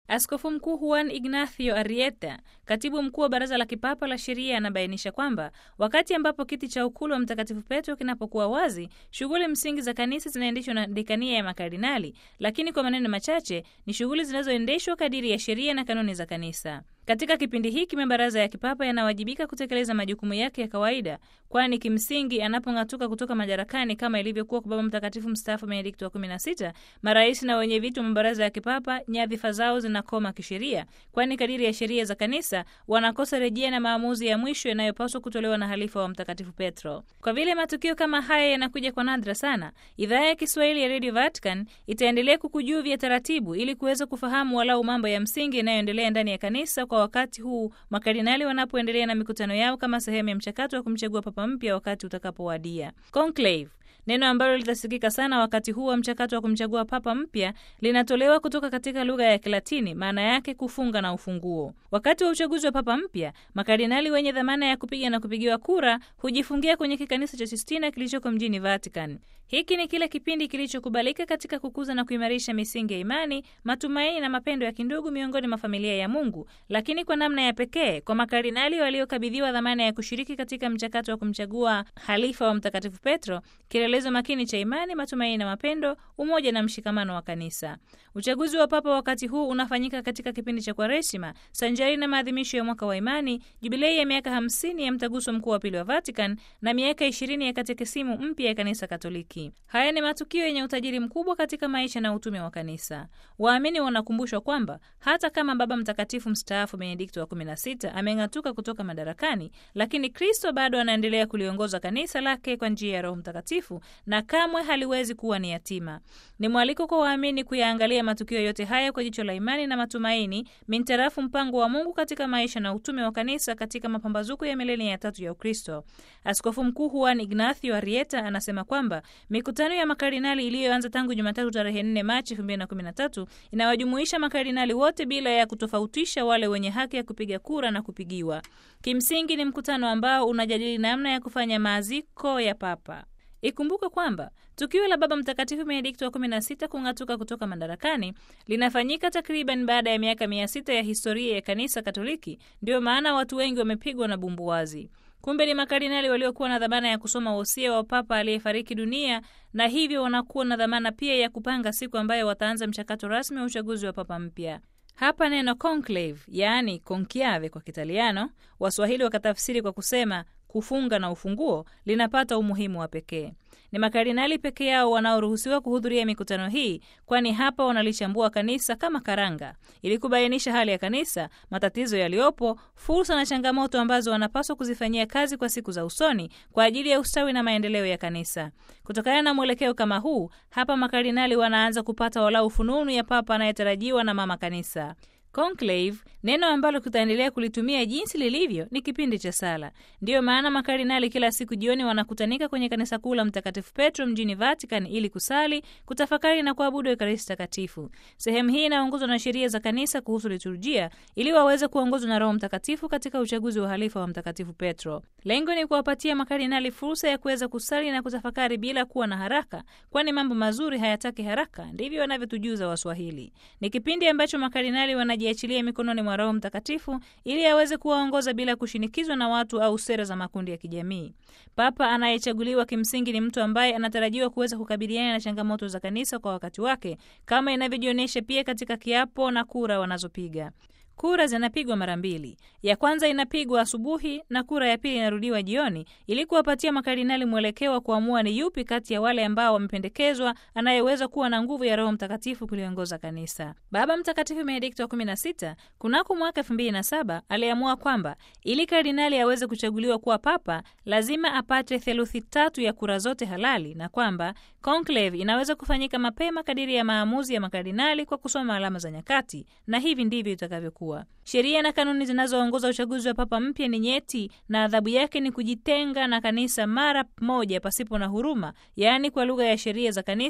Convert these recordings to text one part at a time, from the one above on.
Askofu Mkuu Juan Ignacio Arrieta, katibu mkuu wa Baraza la Kipapa la Sheria, anabainisha kwamba wakati ambapo kiti cha ukulu wa Mtakatifu Petro kinapokuwa wazi, shughuli msingi za kanisa zinaendeshwa na dekania ya makardinali, lakini kwa maneno machache ni shughuli zinazoendeshwa kadiri ya sheria na kanuni za kanisa. Katika kipindi hiki mabaraza ya kipapa yanawajibika kutekeleza majukumu yake ya kawaida, kwani kimsingi anapong'atuka kutoka madarakani, kama ilivyokuwa kwa Baba Mtakatifu mstaafu Benedikto wa 16, marais na wenye viti wa mabaraza ya kipapa nyadhifa zao zinakoma kisheria, kwani kadiri ya sheria za kanisa wanakosa rejea na maamuzi ya mwisho yanayopaswa kutolewa na halifa wa Mtakatifu Petro. Kwa vile matukio kama haya yanakuja kwa nadra sana, idhaa ya Kiswahili ya Radio Vatican itaendelea kukujuvia taratibu ili kuweza kufahamu walau mambo ya msingi yanayoendelea ndani ya kanisa kwa wakati huu makardinali wanapoendelea na mikutano yao kama sehemu ya mchakato wa kumchagua papa mpya wakati utakapowadia. Conclave, neno ambalo litasikika sana wakati huu wa mchakato wa kumchagua papa mpya, linatolewa kutoka katika lugha ya Kilatini, maana yake kufunga na ufunguo. Wakati wa uchaguzi wa papa mpya, makardinali wenye dhamana ya kupiga na kupigiwa kura hujifungia kwenye kikanisa cha Sistina kilichoko mjini Vatican. Hiki ni kile kipindi kilichokubalika katika kukuza na kuimarisha misingi ya imani, matumaini na mapendo ya kindugu miongoni mwa familia ya Mungu, lakini kwa namna ya pekee kwa makardinali waliokabidhiwa dhamana ya kushiriki katika mchakato wa kumchagua halifa wa Mtakatifu Petro, kielelezo makini cha imani, matumaini na mapendo, umoja na mshikamano wa kanisa. Uchaguzi wa papa wakati huu unafanyika katika kipindi cha Kwaresima sanjari na maadhimisho ya mwaka wa imani, jubilei ya miaka hamsini ya mtaguso mkuu wa pili wa Vatican na miaka ishirini ya katekisimu mpya ya kanisa Katoliki. Haya ni matukio yenye utajiri mkubwa katika maisha na utume wa kanisa. Waamini wanakumbushwa kwamba hata kama Baba Mtakatifu mstaafu Benedikto wa 16 ameng'atuka kutoka madarakani, lakini Kristo bado anaendelea kuliongoza kanisa lake kwa njia ya Roho Mtakatifu na kamwe haliwezi kuwa ni yatima. Ni mwaliko kwa waamini kuyaangalia matukio yote haya kwa jicho la imani na matumaini, mintarafu mpango wa Mungu katika maisha na utume wa kanisa katika mapambazuko ya milenia ya tatu ya Ukristo. Askofu Mkuu Juan Ignacio Arrieta anasema kwamba mikutano ya makardinali iliyoanza tangu Jumatatu tarehe 4 Machi 2013 inawajumuisha makardinali wote bila ya kutofautisha wale wenye haki ya kupiga kura na kupigiwa. Kimsingi ni mkutano ambao unajadili namna ya kufanya maaziko ya papa. Ikumbuke kwamba tukio la Baba Mtakatifu Benedikto wa 16 kung'atuka kutoka madarakani linafanyika takriban baada ya miaka mia sita ya historia ya kanisa Katoliki. Ndiyo maana watu wengi wamepigwa na bumbuwazi. Kumbe ni makardinali waliokuwa na dhamana ya kusoma wosia wa papa aliyefariki dunia, na hivyo wanakuwa na dhamana pia ya kupanga siku ambayo wataanza mchakato rasmi wa uchaguzi wa papa mpya. Hapa neno conclave, yaani conclave kwa Kitaliano, Waswahili wakatafsiri kwa kusema kufunga na ufunguo, linapata umuhimu wa pekee. Ni makardinali peke yao wanaoruhusiwa kuhudhuria mikutano hii, kwani hapa wanalichambua kanisa kama karanga, ili kubainisha hali ya kanisa, matatizo yaliyopo, fursa na changamoto ambazo wanapaswa kuzifanyia kazi kwa siku za usoni kwa ajili ya ustawi na maendeleo ya kanisa. Kutokana na mwelekeo kama huu, hapa makardinali wanaanza kupata walau fununu ya papa anayetarajiwa na mama kanisa. Conclave, neno ambalo tutaendelea kulitumia jinsi lilivyo, ni kipindi cha sala. Ndiyo maana makardinali kila siku jioni wanakutanika kwenye kanisa kuu la Mtakatifu Petro mjini Vatican ili kusali, kutafakari na kuabudu Ekaristi Takatifu. Sehemu hii inaongozwa na sheria za kanisa kuhusu liturujia ili waweze kuongozwa na Roho Mtakatifu katika uchaguzi wa halifa wa Mtakatifu Petro. Lengo ni kuwapatia makardinali fursa ya kuweza kusali na kutafakari bila kuwa na haraka, kwani mambo mazuri hayataki haraka, ndivyo wanavyotujuza Waswahili. Ni kipindi ambacho makardinali wana jiachilia mikononi mwa Roho Mtakatifu ili aweze kuwaongoza bila kushinikizwa na watu au sera za makundi ya kijamii. Papa anayechaguliwa kimsingi ni mtu ambaye anatarajiwa kuweza kukabiliana na changamoto za kanisa kwa wakati wake, kama inavyojionyesha pia katika kiapo na kura wanazopiga. Kura zinapigwa mara mbili. Ya kwanza inapigwa asubuhi na kura ya pili inarudiwa jioni, ili kuwapatia makardinali mwelekeo wa kuamua ni yupi kati ya wale ambao wamependekezwa anayeweza kuwa na nguvu ya Roho Mtakatifu kuliongoza kanisa. Baba Mtakatifu Benedikto wa 16 kunako mwaka 2007 aliamua kwamba ili kardinali aweze kuchaguliwa kuwa papa lazima apate theluthi tatu ya kura zote halali, na kwamba conclave inaweza kufanyika mapema kadiri ya maamuzi ya makardinali kwa kusoma alama za nyakati, na hivi ndivyo itakavyokuwa. Sheria na kanuni zinazoongoza uchaguzi wa papa mpya ni nyeti na adhabu yake ni kujitenga na kanisa mara moja pasipo na huruma, yaani kwa lugha ya sheria za kanisa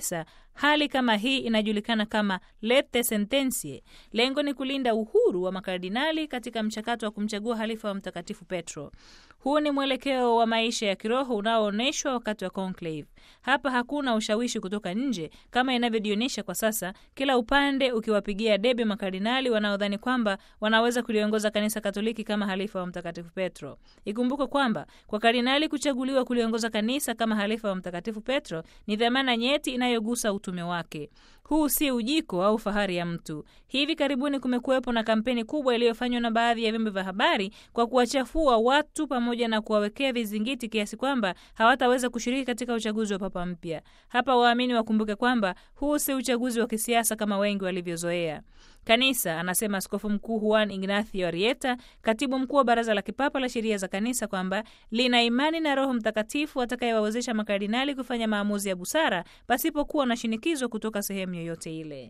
Hali kama hii inajulikana kama lete sententie. Lengo ni kulinda uhuru wa makardinali katika mchakato wa kumchagua halifa wa Mtakatifu Petro. Huu ni mwelekeo wa maisha ya kiroho unaoonyeshwa wakati wa conclave. Hapa hakuna ushawishi kutoka nje kama inavyojionyesha kwa sasa, kila upande ukiwapigia debe makardinali wanaodhani kwamba wanaweza kuliongoza kanisa Katoliki kama halifa wa Mtakatifu Petro. Ikumbukwe kwamba kwa kardinali kuchaguliwa kuliongoza kanisa kama halifa wa Mtakatifu Petro ni dhamana nyeti inayogusa utume wake. Huu si ujiko au fahari ya mtu. Hivi karibuni kumekuwepo na kampeni kubwa iliyofanywa na baadhi ya vyombo vya habari kwa kuwachafua watu pamoja na kuwawekea vizingiti kiasi kwamba hawataweza kushiriki katika uchaguzi wa papa mpya. Hapa waamini wakumbuke kwamba huu si uchaguzi wa kisiasa kama wengi walivyozoea. Kanisa, anasema Askofu Mkuu Juan Ignacio Arrieta, katibu mkuu wa Baraza la Kipapa la Sheria za Kanisa, kwamba lina imani na Roho Mtakatifu atakayewawezesha makardinali kufanya maamuzi ya busara pasipokuwa na shinikizo kutoka sehemu yoyote ile.